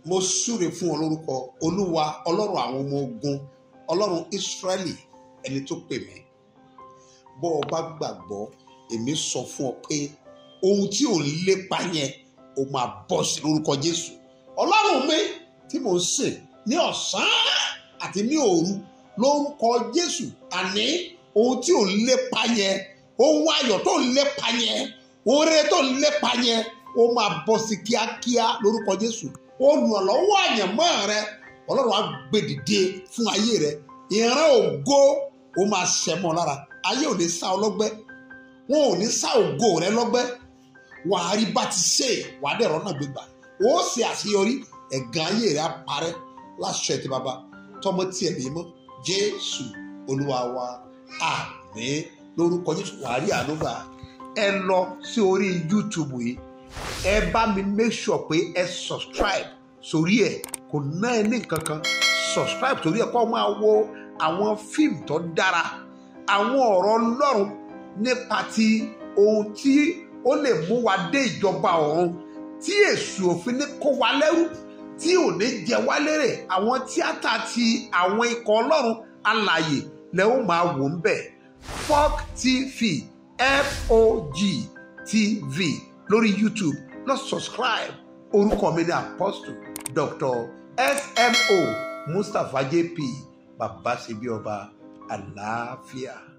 mo súre fún ọ lórúkọ olúwa ọlọ́run àwọn ọmọ ogun ọlọ́run ìsírẹ́lì ẹni tó pè mí bọ́ ọ bá gbàgbọ́ èmi sọ fún ọ pé ohun tí ò ń lépa yẹn ó máa bọ́ sí lórúkọ jésù ọlọ́run mi tí mò ń sìn ní ọ̀sán àti ní òru lórúkọ jésù àní ohun tí ò ń lépa yẹn ohun ayọ̀ tó ń lépa yẹn ohun rere tó ń lépa yẹn ó máa bọ́ sí kíákíá lórúkọ jésù olùrànlọ́wọ́ àyànmọ́ rẹ ọlọ́run á gbé dìde fún ayé rẹ ìran ògo ó máa ṣẹmọ lára ayé ò ní sá ọ lọ́gbẹ́ wọn ò ní sá ògo rẹ lọ́gbẹ́ wàá rí bá ti ṣe wàá dẹ̀rọ náà gbégbà ó ṣe àṣeyọrí ẹ̀gàn ayé rẹ á parẹ́ láṣẹ ti bàbá tọmọ tiẹ̀ ní mọ́ jésù olúwa wa àmín lórúkọ jésù wàá rí ànúgbà ẹ lọ sí orí youtube yìí ẹ bá mi make sure pé ẹ subscribe sórí ẹ kò ná ẹ ní nǹkan kan subscribe sórí ẹ kó máa wo àwọn fíìmù tó dára àwọn ọ̀rọ̀ ọlọ́run nípa ti ohun tí ó lè mú wa dé ìjọba ọ̀run tí èṣù òfin ní kó wa lẹ́rú tí ò ní jẹ wá lérè àwọn tíátà ti àwọn ikọ̀ ọlọ́run alàyè lẹ́ ó máa wò ń bẹ̀ Fog TV F-O-G TV lórí YouTube lọ subscribe orúkọ mi ní Apostle Dr. S.M.O. Mustapha J.P. bàbá ṣe bí ọba àlàáfíà.